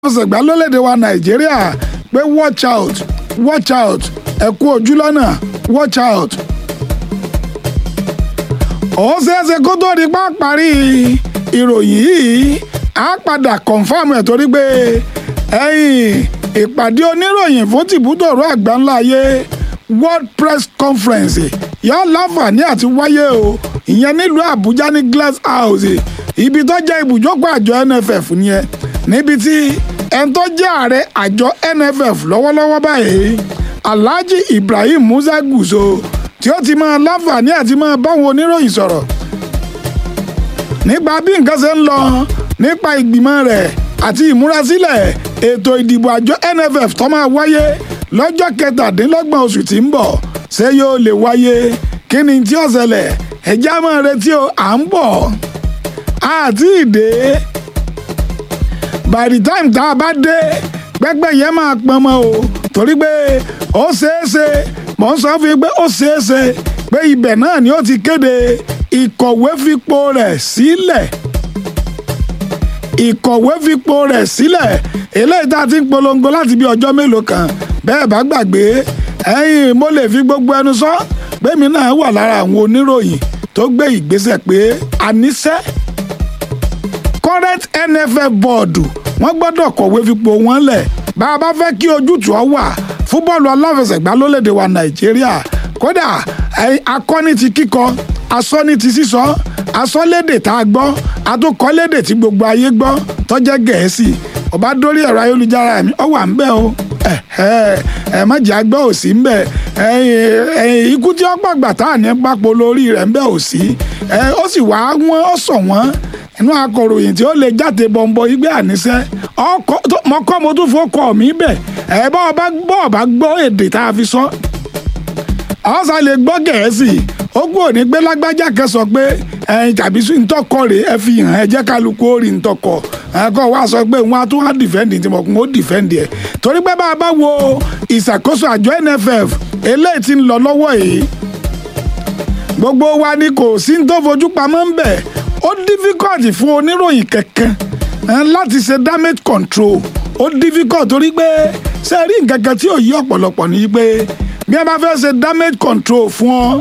ọ̀sẹ̀gbá lólédè wa nàìjíríà pé watch out watch out ẹ kú ojú lọ́nà watch out. ó ṣeéṣe kó tó di pa parí ìròyìn yìí á padà kọ̀ǹfàmù ẹ̀ torí pé ẹ̀yìn ìpàdé oníròyìn fún tìbútòrò àgbáńlá ayé world press conference yóò láǹfààní àti wáyé o ìyẹn nílùú àbújá ní glass house ibi tó jẹ́ ibùjókòó àjọ nff nìyẹn níbi tí ẹni tó jẹ́ ààrẹ àjọ nff lọ́wọ́lọ́wọ́ báyìí alhaji ibrahim musa gùsò tí ó ti máa láǹfààní àti máa báwọn oníròyìn sọ̀rọ̀ nípa bí nǹkan ṣe ń lọ nípa ìgbìmọ̀ rẹ̀ àti ìmúrasílẹ̀ ètò ìdìbò àjọ nff tó máa wáyé lọ́jọ́ kẹtàdínlọ́gbọ̀n oṣù tí ń bọ̀ ṣé yóò lè wáyé kí ni tí ó ṣẹlẹ̀ ẹ̀já máa retí o à ń bọ̀ àti ìdè by the time tá a bá dé pẹ́pẹ́ yẹn máa pọn mọ́ o torí pé ó ṣeéṣe mọ̀ ń sọ fún yín pé ó ṣeéṣe pé ibẹ̀ náà ni ó ti kéde ìkọ̀wé fipò rẹ̀ sílẹ̀ ìkọ̀wé fipò rẹ̀ sílẹ̀ eléyìí tá a ti ń polongo láti bí ọjọ́ mélòó kan bẹ́ẹ̀ bá gbàgbé ẹ̀yin mo lè fi gbogbo ẹnu sọ pé mi náà wà lára àwọn oníròyìn tó gbé ìgbésẹ̀ pé àníṣe current nff bọ́ọ̀dù wọ́n gbọ́dọ̀ kọ̀wé fipò wọn lẹ̀ bá a bá fẹ́ kí ojútùú ọ wà fún bọ́ọ̀lù aláfẹsẹ̀gbá lólédè wa nàìjíríà kódà akọ́ni ti kíkọ asọ́ni ti sísọ asọ́lédè tá a gbọ́ atúkọ́lédè tí gbogbo ayé gbọ́ tọ́jẹ́ gẹ̀ẹ́sì ọba dórí ẹ̀rọ ayélujára mi ọ wà ń bẹ̀ o ẹ má jẹ́ àgbẹ̀ òsì ń bẹ̀ ikú tí ó pàgbà tá à ní pápọ̀ lórí rẹ̀ ń bẹ̀ òsì ó sì wá wọ́n ó sọ wọ́n inú akọ̀ròyìn tí ó lè jáde bọ̀m̀bọ̀ igbe àníṣe mọ́kọ́ mo tún fọkọ̀ mi bẹ̀ ẹ bá ọba gbọ́ ọba gbọ́ èdè tá a fi sọ ọ̀sà lè gbọ́ gẹ̀ẹ́sì ó kú òní gbé lágbájá kan sọ pé ẹyin tàbí ntọ́kọ rè é fi hàn ẹ jẹ́ kálukú ó rí ntọ́kọ ẹ̀kọ́ wa sọ pé wọn á tún wá dìfẹ́ǹdì tí mo kún ó dìfẹ́ǹdì ẹ̀ torí pé bá a bá wo ìṣàkóso àjọ nff eléyìí tí ń lọ lọ́wọ́ yìí gbogbo wa ni kò sí tó fojú pamọ́ ń bẹ̀ ó difficult fún oníròyìn kankan láti ṣe damage control ó difficult torí pé ṣe rí nǹkan kan tí ò yí ọ̀pọ̀lọpọ̀ ní pé bí a bá fẹ́ ṣe damage control fún ọ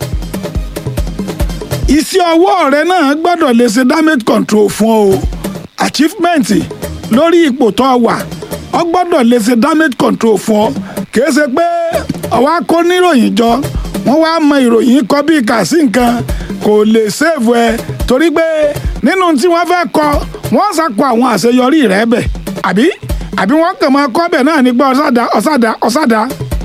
iṣẹ́ ọwọ́ rẹ náà gbọ́dọ̀ lè ṣe damage control fún ọ achievement lórí ipò tó wà ọ gbọ́dọ̀ lè ṣe damage control fún ọ kìí ṣe pé ọwọ́ akóníròyìn jọ wọ́n wá mọ ìròyìn kọ bí kà sí nǹkan kò lè save ẹ torí pé nínú tí wọ́n fẹ́ kọ wọ́n ṣàkó àwọn àṣeyọrí rẹ bẹ̀ àbí àbí wọ́n kàn máa kọ́ bẹ̀ náà nígbà ọ̀sàdá ọ̀sàdá ọ̀sàdá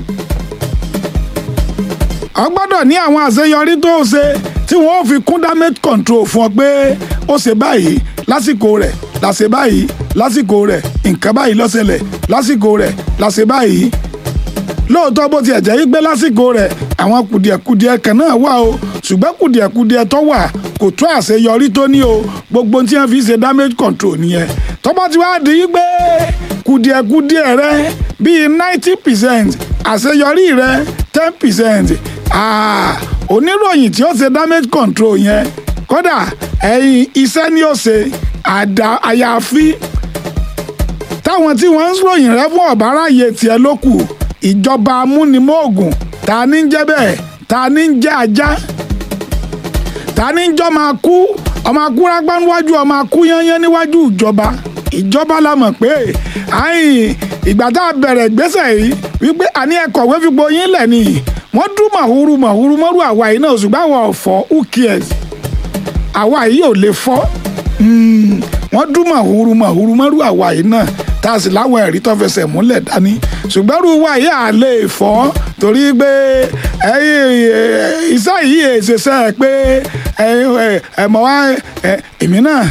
ọ gbọ́dọ̀ ní àwọn àṣeyọrí tó ṣe tí wọ́n fi kún damage control fún ọ pé ó ṣe báyìí lásìkò rẹ̀ láṣẹ báyìí lásìkò rẹ̀ nǹkan báyìí ló ṣẹlẹ̀ lásìkò rẹ̀ láṣẹ báyìí lóòótọ́ bó tiẹ̀ jẹ́ gbé lásìkò rẹ̀ àwọn kùdìẹ̀kùdìẹ̀ kan náà wà o ṣùgbọ́n kùdìẹ̀kùdìẹ̀ tó wà kò tó àṣeyọrí tó ní o gbogbo tí wọ́n fi ṣe damage control nìyẹn tọ́pọ̀ tí wàá di pé kùdìẹ̀kùdìẹ̀ rẹ bíi ninety percent àṣeyọrí rẹ ten percent oníròyìn tí ó ṣe damage control yẹn kódà ẹ̀yìn iṣẹ́ ni ó ṣe àdá àyàfi táwọn tí wọ́n ń ròyìn rẹ fún ọ̀báráyé tiẹ̀ ló kù ìjọba amúnimóògùn ta ní ń jẹ́ bẹ́ẹ̀ ta ní ń jẹ́ ajá ta ní ń jọ́ máa kú ọmọ akúrágbá níwájú ọmọ akú yányán níwájú ìjọba ìjọba la mọ̀ pé àyìn ìgbà tá a bẹ̀rẹ̀ ìgbésẹ̀ yìí wípé àní ẹ̀kọ̀wé fipò yín lẹ̀ nìyí wọ́n dún màhúrú màhúrú mọ́rú àwa yìí náà ṣùgbọ́n àwọn ọ̀fọ́ who cares àwa yìí ò lè fọ́ wọ́n dún màhúrú màhúrú mọ́rú àwa yìí náà tá a sì láwọn ẹ̀rí tó fẹsẹ̀ múlẹ̀ dání ṣùgbọ́n rú wa yìí à lè fọ́ torí pé iṣẹ́ yìí èsèṣẹ́ pé ẹ̀mọ́ wa èmi náà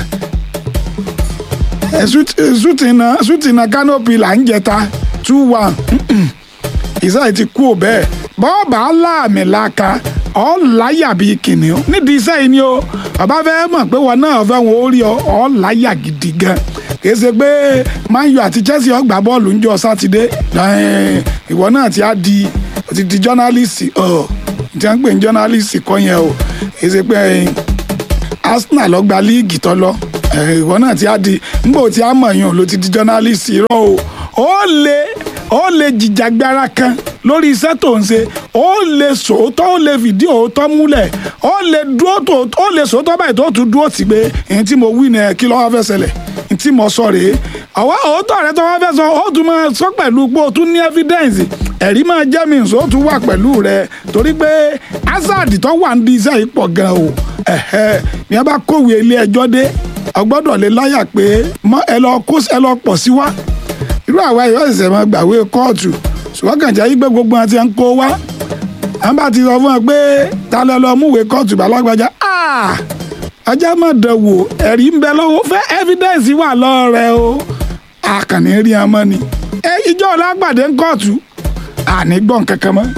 ṣùtìnà kánópì là ń jẹta two one iṣẹ́ yìí ti kú ò bẹ́ẹ̀ bọ́ọ̀bà láàmì làkà ọ̀ láyà bíi kìnìún nídìí iṣẹ́ yìí ni o bàbá fẹ́ mọ̀ pé wọn náà fẹ́ wọn ó rí ọ ọ̀ láyà gidi gan kìí ṣe pé Man U àti Chelsea ó gbá bọ́ọ̀lù ńjọ́ sátidé ìwọ náà ti á di ti di jọ́nálìsì ọ̀ tí wọ́n ń pè ní jọ́nálìsì kọ́ yẹn o kìí ṣe pé Arsenal ló gba líìgì tó lọ ìwọ náà ti á di ngbò tí a mọ̀ yàn ló ti di journalist irọ́ o ó lè ó lè jìjàgbara kan lórí iṣẹ́ tó ń ṣe ó lè sòótọ́ ó lè fìdí òótọ́ múlẹ̀ ó lè dúró tó ó lè sòótọ́ báyìí tó tún dúró tì pé èyí tí mo wí ni kí ló wá fẹ́ ṣẹlẹ̀ èyí tí mo sọ rèé ọwọ́ òótọ́ rẹ tó wá fẹ́ sọ ó tún máa sọ pẹ̀lú pé o tún ní evidence ẹ̀rí máa jẹ́ mi nsọ́ tún wà pẹ̀lú rẹ torí pé hazard tó wà ní iṣẹ́ yìí pọ̀ gan o ẹ̀hẹ́ ni a bá kówé ilé ẹjọ́ dé ọgbọ́dọ̀ lè láyà pé ẹ lọ kó ẹ lọ pọ̀ sí wá irú àwa yìí wọ́n ṣẹ̀ṣẹ̀ máa gbàwé kóòtù ṣùgbọ́n kànjá yí pé gbogbo wọn ti ń kó wá wọn bá ti sọ fún wọn pé ta lẹ lọ múwèé kóòtù balágbájá ọjà má dánwò ẹ̀rí ń bẹ lọ́wọ́ fẹ́ evidence wà lọ́rẹ̀ o àkànní rí ọmọ ni ẹ ìjọ ọlágbàdé ń kóòtù àní gbọ́n kankan mọ́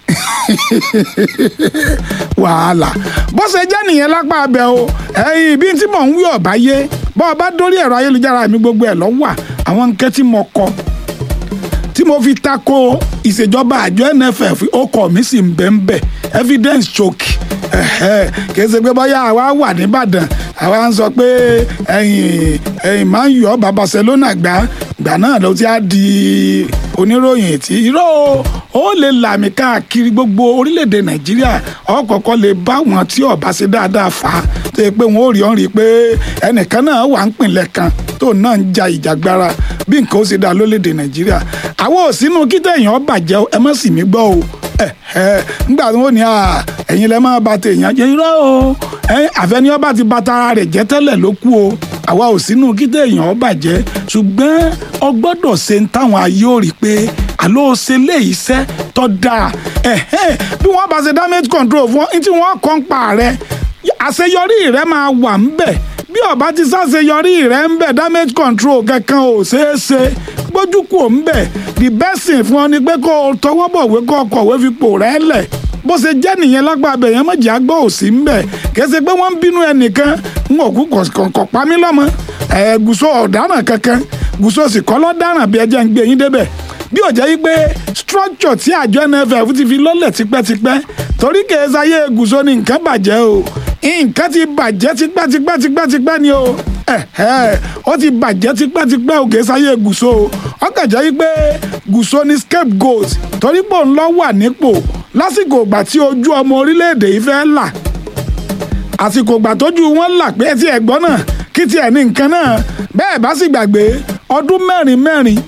wàhálà bó ṣe jẹ́ nìyẹn lápá abẹ o ẹ̀yìn ibi tí mò ń wí ọ̀bá yé bọ́ ọ bá dórí ẹ̀rọ ayélujára mi gbogbo ẹ̀ lọ́wọ́ àwọn nǹkan tí mo kọ tí mo fi tako ìṣèjọba àjọ NFF ọkọ mi sì ń bẹ ń bẹ evidence choke kì í ṣe pé bóyá àwa wà nìbàdàn àwa ń sọ pé ẹ̀yìn ẹ̀yìn máa ń yọ bá Barcelona gbá gbà náà ló ti á di oníròyìn tí irọ́ ó lè làmì káàkiri gbogbo orílẹ̀-èdè Nàìjíríà ọ̀kọ̀ọ̀kan lè bá wọn tí ọba ṣe dáadáa fà á tó yẹ pé wọn ò rí ọ́n rí i pé ẹnìkan náà wà ń pìnlẹ̀ kan tó náà ń ja ìjàgbara bí nǹkan ó ṣe dáa lórílẹ̀-èdè Nàìjíríà àwọn ò sínú kí tẹ̀yàn bàjẹ́ ẹ má sì mí gbọ́ o ẹ ẹ nígbà tí wọ́n ní ẹ̀yin lẹ́ máa ba tèèyàn jẹ́ irọ́ o àfẹniyàn ti ba tara rẹ̀ jẹ́ tẹ́lẹ̀ ló kú o àwa ò sínú kí téèyàn bàjẹ́ ṣùgbọ́n ọ gbọ́dọ̀ ṣe ń táwọn ayé ò rí pé àló ṣe lé iṣẹ́ tó dáa bí wọ́n bá ṣe damage control fún ọ tí wọ́n kọ́ ń pa rẹ̀ àṣeyọrí rẹ̀ máa wà ń bẹ̀ bí ọba ti ṣàṣeyọrí rẹ̀ ń bẹ̀ damage control kankan ò ṣeé ṣe gbójú kò ń bẹ̀ the best thing fún ọ ni pé kó o tọwọ́ bọ̀wé kó o kọ̀wé fipò rẹ̀ lẹ̀ bó ṣe jẹ́ nìyẹn lágbà abẹ yẹn mọ̀jẹ̀ àgbọ̀ òsì ń bẹ̀ kẹsẹ̀ pé wọ́n ń bínú ẹnìkan ń òkú kọ̀ọ̀kọ̀ pa mí lọ́mọ ẹ̀ gùsọ ọ̀daràn kankan gùsọ sì kọ́ lọ́daràn bí ẹjẹ́ ń gbé yín débẹ̀ bí ó jẹ́ yí pé structure tí àjọ NFF ti fi lọ́lẹ̀ tipẹ́tipẹ́ torí kèésà yé gùsọ ni nǹkan bàjẹ́ o nǹkan ti bàjẹ́ tipẹ́tipẹ́tipẹ́tipẹ́ ni o ó ti bàjẹ́ tipẹ́tipẹ́ o kèésà yé gùsọ o ọkàn jẹ́ yí pé gùsọ ni scapegoat torí pò ń lọ wà nípò lásìkò ìgbà tí ojú ọmọ orílẹ̀-èdè yìí fẹ́ là àsìkò ìgbà tójú wọn là pé tí ẹ̀gbọ́n náà kí tiẹ̀ ní nǹkan náà bẹ́ẹ̀ bá sì gbàgbé ọdún mẹ́rin mẹ́rin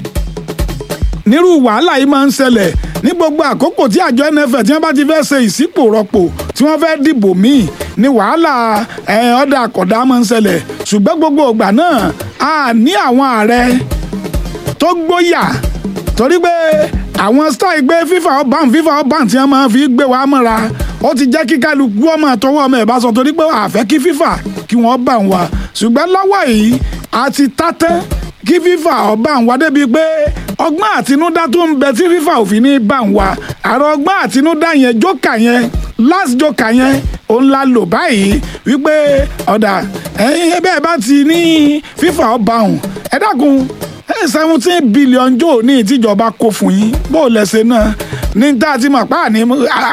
nírú wàhálà yìí máa ń ṣẹlẹ̀ ní gbogbo àkókò tí àjọ NFF tí wọ́n bá ti fẹ́ ṣe ìsípò rọpò tí wọ́n fẹ́ dìbò míì ní wàhálà ọ̀dà àkọ́dá máa ń ṣẹlẹ̀ ṣùgbọ́n gbogbo ìgbà náà a ní àwọn ààrẹ tó gbóyà torí pé àwọn style gbé fífa ọban fífa ọban tí wọ́n máa fi gbé wa mọ́ra ó ti jẹ́ kí kálukú ọmọ àtọwọ́ ọmọ ẹ̀ bá sọ torí pé àfẹ́ kí fífa kí wọ́n bá wa ṣùgbọ́n lọ́wọ́ yìí a ti tátẹ́ kí fífa ọba ń wá débi pé ọgbọ́n àtinúdá tó ń bẹ tí fífa òfin ní bá ń wá àrò ọgbọ́n àtinúdá yẹn jókà yẹn last jókà yẹn òun la lò báyìí wípé ọ̀dà ẹ̀yin ẹbẹ́ ẹ bá ti ní fífa ọba ọ̀hún ẹ dákun seventeen billion jò ní ìtìjọba kó fún yín bó o lẹ́sẹ̀ náà ní tá a ti mọ̀ pa ní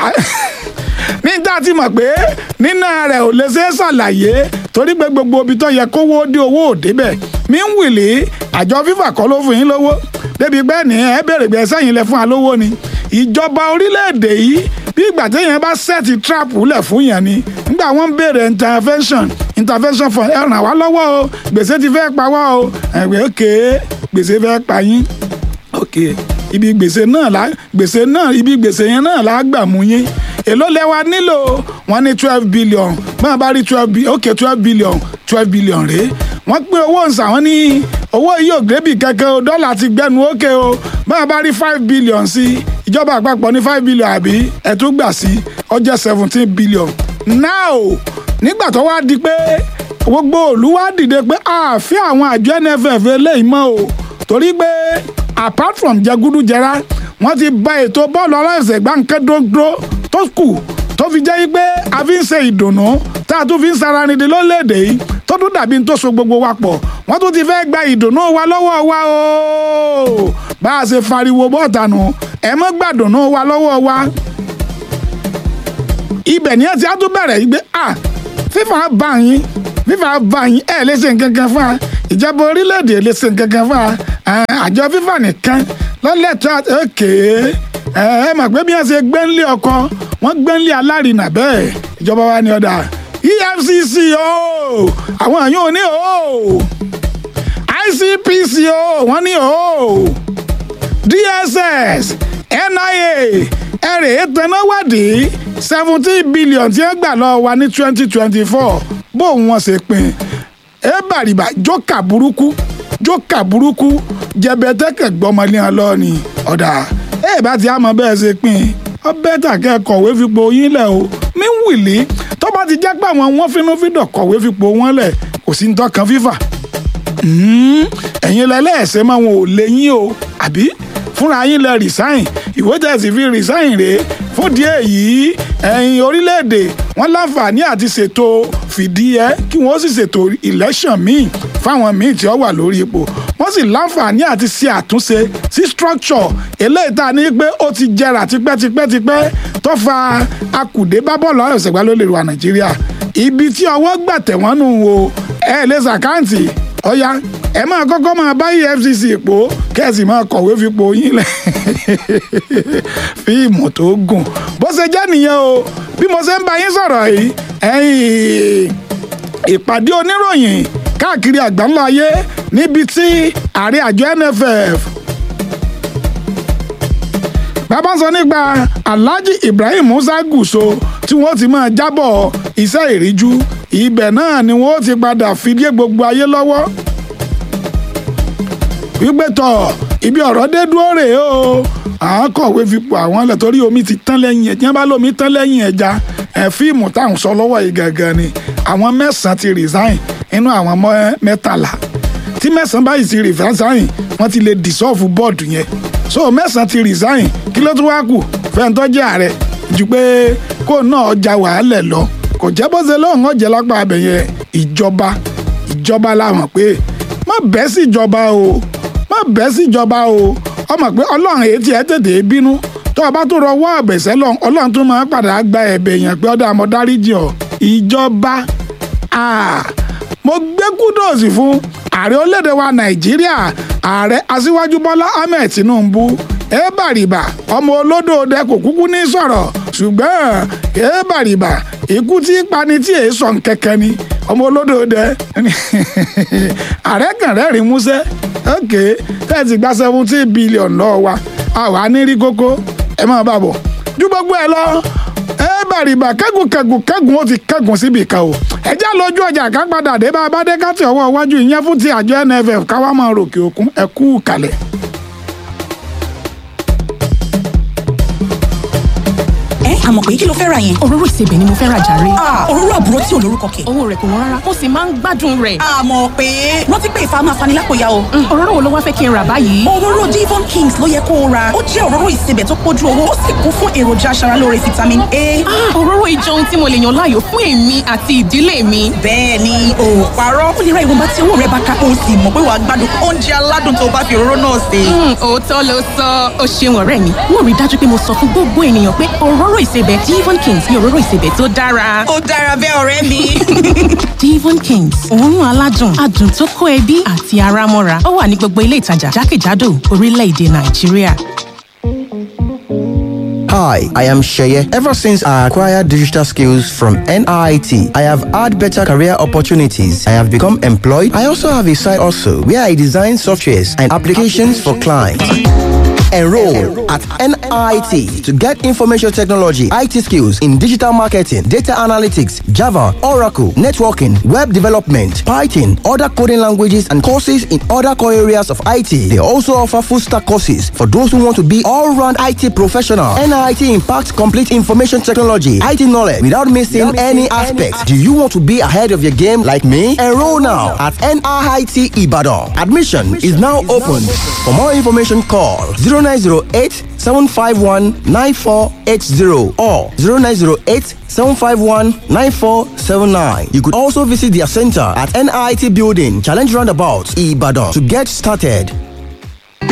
ní tá a ti mọ̀ pé nínà rẹ̀ ò lè ṣe é ṣàlàyé torí pé gbogbo ibi tó yẹ kówó dé owó ò débẹ̀ mi ń wìlì àjọ fífà kọ́ ló fún yín lówó débi pé ní ẹ bèrè pé sẹ́yìn lẹ fún wa lówó ni ìjọba orílẹ̀-èdè yìí bí ìgbà téèyàn bá sẹ́ẹ̀tì trap lẹ̀ fún yẹn ni nígbà wọ́n ń béèrè intervention intervention fund ẹ ràn wá lọ́wọ́ o gbèsè ti fẹ́ pa wá o ẹ̀wẹ̀ òkè gbèsè fẹ́ pa yín òkè ibi gbèsè náà la gbèsè náà ibi gbèsè yẹn náà la gbà mú yín èló lẹ́wà nílò wọ́n ní twelve billion bọ́n bá rí twelve billion ok twelve billion twelve billion rèé wọ́n pín owó ǹsà wọ́n ní owó yìí ò gbébì kankan o dọ́là ti gbẹnu ókè o bọ́n bá rí five billion sí ìjọba àpapọ̀ ní five billion àbí ẹ̀tún gbà sí ó jẹ́ seventeen billion now nígbà tó wá di pé gbogbo òlu wá dìde pé ààfin àwọn àjọ NFF eléyìí mọ́ o torí pé apart from jẹgúdújẹrá wọ́n ti bà ètò bọ́ọ̀lù aláìsẹ̀gbá nǹkan dúró tó kù tó fi jẹ́ pé a fi ń ṣe ìdùnnú tá a tún fi ń sara nìdí lórílẹ̀‐èdè yìí tó tún dàbí tó so gbogbo wa pọ̀ wọ́n tún ti fẹ́ gba ìdùnnú wa lọ́wọ́ wa o bá a ṣe fariwo bọ́ọ̀tà nù ẹ mọ́ gbàdùnnú wa lọ́wọ́ wa ibẹ̀ ni ẹ ti á tún bẹ̀rẹ̀ yìí pé ah fífa bá yín fífa bá yín ẹ̀ lè ṣe nǹkan kan fún wa ìjọba orílẹ̀-èdè lè ṣe nǹkan kan fún wa àjọ fífa nìkan lọ́lẹ́tọ̀ òkè ẹ ẹ mọ̀ pé bí wọ́n ṣe gbẹ́ńlé ọkọ wọ́n gbẹ́ńlé alárinà bẹ́ẹ̀ ìjọba wa ní ọ̀dà efcc o àwọn àyàn ò ní o icpc o wọ́n ní o dss nia ẹ̀rẹ̀ ìtẹ̀náwádìí seventeen billion tí wọ́n gbà lọ́wọ́ wa ní twenty twenty four bóun wọ́n ṣe pín ẹ bàrìbà jókà burúkú jókà burúkú jẹbẹtẹkẹ gbọmọlé hàn lọ ni ọ̀dà ẹ bá ti àmọ́ bẹ́ẹ̀ ṣe pín ọ bẹ́tà kẹ́ kọ̀wé fipò yín lẹ̀ o mí wìlí tó bá ti jẹ́ pé àwọn wọn finú fídọ̀ kọ̀wé fipò wọn lẹ̀ kò sí ní tọkàn fífà ẹ̀yin lẹ́lẹ́ẹ̀sẹ̀ máa wọn ò lè yín o àbí fúnra yín lẹ resign ìwé tẹ̀sí fi resign rèé fún díẹ̀ yìí ẹ̀yin orílẹ̀-èdè wọn láǹfààní àti ṣètò fìdí ẹ kí wọ́n sì ṣètò election míì fáwọn míì tí ó wà lórí ipò wọ́n sì láǹfààní àti ṣe àtúnṣe sí structure eléyìí tá a ní pé ó ti jẹrà tipẹ́tipẹ́tipẹ́ tó fa akùdé bá bọ́ọ̀lù àrẹ̀sẹ̀gbá ló lè wà nàìjíríà ibi tí ọwọ́ gbà tẹ̀wọ́n nù o ẹ lè ṣàkáǹtì ọ̀ya ẹ máa kọ́kọ́ máa bá efcc pò kẹ́sì máa kọ̀wé fipò yín lẹ̀ fíìmù tó gùn bó ṣe jẹ́ nìyẹn o bí mo ṣe ń bá yín sọ̀rọ̀ yìí ẹ̀yìn ìpàdé oníròyìn káàkiri àgbáńlá ayé níbi tí ààrẹ àjọ nff bàbá sọ nípa alhaji ibrahim musa gùsò tí wọ́n ti máa jábọ̀ iṣẹ́ ìríjú ibẹ̀ náà ni wọ́n ti padà fìdí gbogbo ayé lọ́wọ́ wípé tọ̀ ibi ọ̀rọ̀ dé dúró rèé o àwọn kọ̀wé fipò àwọn lẹ̀ torí omi ti tán lẹ́yìn ẹ̀ tí wọ́n bá lómi tán lẹ́yìn ẹja ẹ̀ fíìmù táwọn sọ lọ́wọ́ yìí gangan ni àwọn mẹ́sàn-án ti resign inú àwọn mẹ́tàlá tí mẹ́sàn-án báyìí ti resign wọ́n ti lè dissolve board yẹn so mẹ́sàn-án ti resign kí ló tún wá kù fẹ́ntọ́ jẹ́ ààrẹ ju pé kó náà ọjà wàhálẹ̀ lọ kò jẹ́ bó ṣe lóun ọ̀jẹ̀ lápá abẹ yẹn ìjọba ìjọba làwọn pé má bẹ́ẹ̀ sí ìjọba o má bẹ́ẹ̀ sí ìjọba o ọmọ pé ọlọ́run èyí tí ẹ tètè bínú tó o bá tó rọ wọ́ ọ̀bẹ̀sẹ̀ lọ ọlọ́run tó máa padà gba ẹ̀bẹ̀ yẹn pé ọ̀dà àmọ́ dáríjì ọ̀ ìjọba mo gbé kúdòsì fún ààrẹ orílẹ̀-èdè wa nàìjíríà ààrẹ aṣíwájú bọ́lá ahmed tinubu ebàrìbà ọmọ olódò ọdẹ kò kúkú ní sọ̀rọ̀ ṣùgbọ́n ebàrìbà ikú tí pani tí èé sọ nkẹkẹ ni ọmọ olódò ọdẹ ààrẹ kàn rẹ́rìn músẹ́ ok tẹ́ẹ̀tì gba seventeen billion lọ́wọ́ wa àwa ní rí kókó ẹ máa bá bọ̀ ju gbogbo ẹ lọ ebàrìbà kẹ́gùn kẹ́gùn kẹ́gùn ó ti kẹ́gùn síbi kan o ẹjẹ́ lójú ọjà ká padà dé bá a bá dé ká tí ọwọ́ iwájú ìyẹn fún ti àjọ nff káwá máa ròkè òkun ẹ kú kalẹ̀. ẹ àmọ̀ pé kí ló fẹ́ ra yẹn. òróró ìsebẹ̀ ni mo fẹ́ ra jàre. òróró àbúrò tí ò lórúkọ kẹ̀. owó rẹ̀ kò wọ́n rárá ó sì máa ń gbádùn rẹ̀. àmọ̀ pé rántí pé ìfà máa fani lápòyà o. òróró wo ló wá fẹ́ kí n rà báyìí. òróró Devon Kings ló yẹ kó o ra ó jẹ́ òróró ìsebẹ̀ tó pójú owó ó sì kún fún èròjà aṣaralóore vitamin A. òróró ìjọ ohun tí mo lè yàn láàyò fún èmi àti ìdílé mi. bẹ́ẹ̀ ni ò parọ́ ó lè ra ìwọ̀nba tí owó rẹ̀ bá ká o sì mọ̀ pé wàá gbádùn oúnjẹ aládùn tó bá fi òróró náà sè. òótọ́ ló sọ ó ṣeun ọ̀rẹ́ mi mo rí dájú pé mo sọ fún gbogbo ènìyàn pé òróró ìsebẹ̀ Devon Kings ni òróró ìsebẹ̀ tó dára. ó dára bẹ́ẹ̀ ọ̀rẹ́ mi. Devon Kings òórùn aládùn adùn tó kó ẹbí àti ara mọ́ra ó wà ní gbogbo ilé ìtajà jákèjádò orílẹ̀-èdè Nàìjíríà. Hi, I am Sheye. Ever since I acquired digital skills from NIT, I have had better career opportunities. I have become employed. I also have a side also where I design softwares and applications for clients. Enroll at NIT to get information technology, IT skills in digital marketing, data analytics, Java, Oracle, networking, web development, Python, other coding languages, and courses in other core areas of IT. They also offer full stack courses for those who want to be all round IT professional. NIT impacts complete information technology, IT knowledge without missing any aspects. Do you want to be ahead of your game like me? Enroll now at NIT Ibadan. Admission is now open. For more information, call 0908 751 9480 or 0908 751 9479. You could also visit their center at NIT Building, Challenge Roundabout, Ibadan to get started.